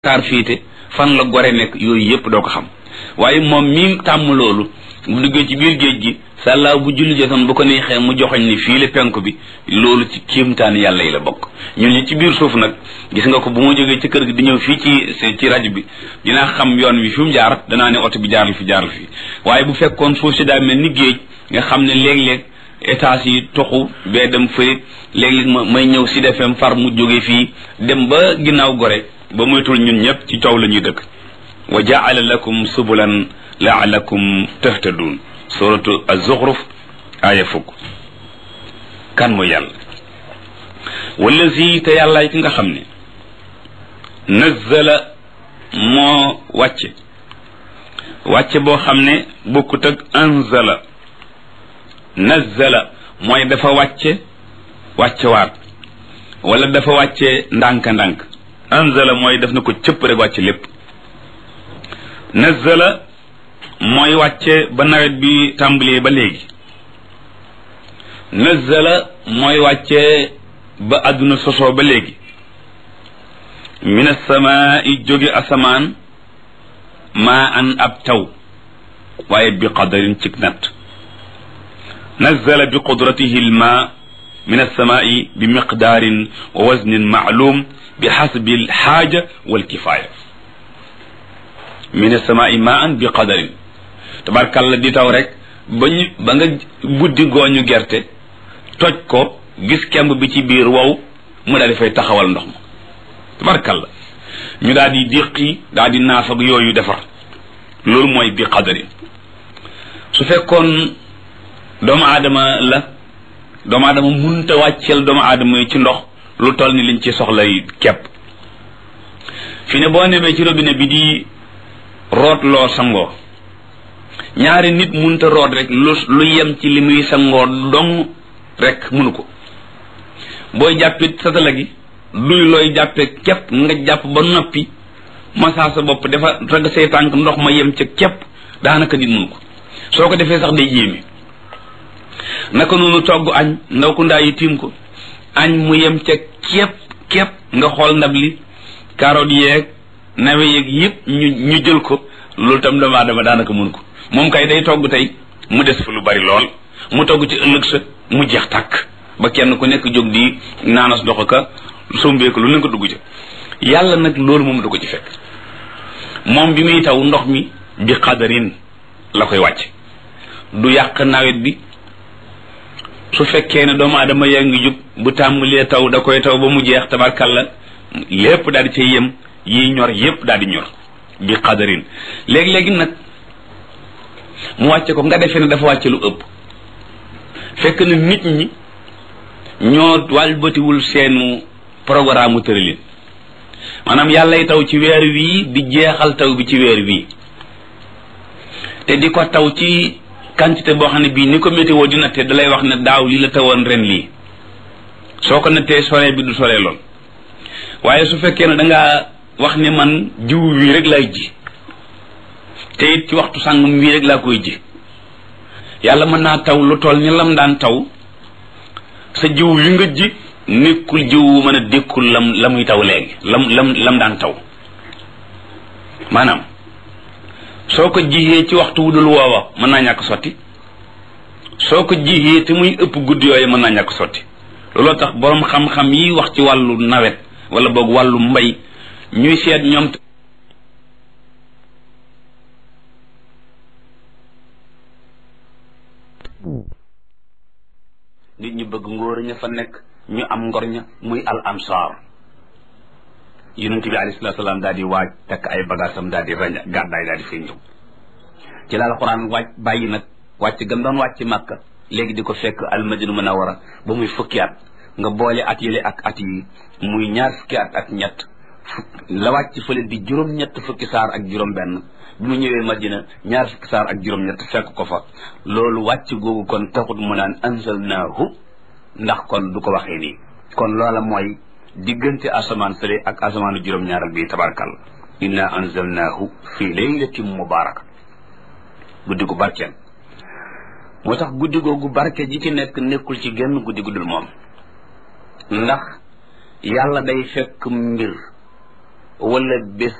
kaar fiite fan la gore nekk yooyu yëpp doo ko xam waaye moom mi tàmm loolu bu duggee ci biir géej gi sàllaaw bu julli jotoon bu ko neexee mu joxoñ ni fii la penku bi loolu ci kéemtaan yàlla yi la bokk ñun ñi ci biir suuf nag gis nga ko bu ma jógee ci kër gi di ñëw fii ci ci rajo bi dinaa xam yoon wi fi mu jaar danaa ne oto bi jaarul fi jaarul fi waaye bu fekkoon suuf si daa mel ni géej nga xam ne léeg-léeg étage yi toxu bee dem fëri léeg-léeg ma may ñëw si defem far mu jóge fii dem ba ginnaaw gore ba moytul ñun ñëpp ci coow la ñuy dëkk wa jaala lakum subulan laalakum tahtadun suratu az-zukhruf aaya fukk kan mooy yàlla wallazi te yàllaay ki nga xam ne nazzala moo wàcce wàcce boo xam ne bokkut ak anzala nazzala mooy dafa wàcce wàcce waat wala dafa wàcce ndànk-ndànk anzala mooy def na ko cëpp rek wàcce lépp nazzala mooy wàcce ba nawet bi tàmbalee ba léegi nazzala mooy wàcce ba àdduna sosoo ba léegi min asamaai jóge asamaan maa an ab taw waaye bi qadarin cig natt nazzala bi qudratihi lma min alsamaai bi miqdaarin wa waznin maalum bi xasbi alxaaja walkifaaya min alsamaai maan bi qadarin tabarkàlla di taw rek ba ñu ba nga buddi gooñu gerte toj ko gis kemb bi ci biir wow mu daal di fay taxawal ndox ma tabarkàlla ñu daal di déqi daal di naaf ak yooyu defar loolu mooy bi qadarin su fekkoon doomu aadama la doomu aadama munta wàcceel doomu aadama yi ci ndox lu toll ni liñ ci soxlay kepp fi ne boo nemee ci robinet bi di root loo sangoo ñaari nit munta root rek lu lu yem ci li muy sangoo dong rek munu ko booy jàppit satala gi duy looy jàppe képp nga jàpp ba noppi masaa sa bopp dafa rag say tànk ndox ma yem ca képp daanaka nit munu ko soo ko defee sax day yéeme naka noonu togg añ ndaw ku ndaa yi tiim ko añ mu yem ca képp képp nga xool ndab li carotte yeeg nawe yeeg yëpp ñu ñu jël ko loolu tam doomu aadama daanaka mun ko moom kay day togg tey mu des fa lu bari lool mu togg ci ëllëg sa mu jeex tàkk ba kenn ku nekk jóg di naanas dox ka sombeeku lu ne ko dugg ca yàlla nag loolu moom du ko ci fekk moom bi muy taw ndox mi bi xadarin la koy wàcc du yàq nawet bi su fekkee ne doomu aadama yaa ngi jub bu tàmbalee taw da koy taw ba mu jeex tabarkalla lépp daal di cay yem yi ñor yépp daal di ñor bi xadarin léegi-léegi nag mu wàcce ko nga defee ne dafa wàcce lu ëpp fekk na nit ñi ñoo wàlbatiwul seenu programme mu tëralin maanaam yàllay taw ci weer wii di jeexal taw bi ci weer wii te di ko taw ci quantité boo xam ne bii ni ko météo di natte dalay wax ne daaw lii la tawoon ren lii soo ko nattee sore bi du sore lool waaye su fekkee ne dangaa wax ne man jiw wii rek laay ji te it ci waxtu sàngam wii rek laa koy ji yàlla mën naa taw lu toll ni lam daan taw sa jiw wi nga ji nekkul jiw wu mën a dékkul lam la muy taw léegi lam lam lam daan taw maanaam soo ko jiyee ci waxtu wu dul woowa mën naa ñàkk sotti soo ko jiyee te muy ëpp guddi yooyu mën naa ñàkk sotti looloo tax boroom xam-xam yi wax ci wàllu nawet wala boog wàllu mbay ñuy seet ñoom nit ñu bëgg ngóor ña fa nekk ñu am ngor ña muy al ansar yonent bi alayhi salaatu salaam daal di waaj takk ay bagaasam daal di rañ gàddaay daal di fay ñëw ci la alxuraan wàcc bàyyi nag wàcc gam doon wàcc màkka léegi di ko fekk almadina munawara ba muy fukki at nga boole at yële ak at yi muy ñaar fukki at ak ñett la wàcc fële di juróom-ñett fukki saar ak juróom-benn bi mu ñëwee madina ñaar fukki saar ak juróom-ñett fekk ko fa loolu wàcc googu kon taxut mu naan anzalnaahu ndax kon du ko waxee nii kon loola mooy diggante asamaan sële ak asamaanu juróom-ñaaral bi tabarakàlla inna anzalnaahu fi laylatin mubaraka guddi gu barkeel moo tax guddi googu barke ji ci nekk nekkul ci genn guddi guddul moom ndax yàlla day fekk mbir wala bés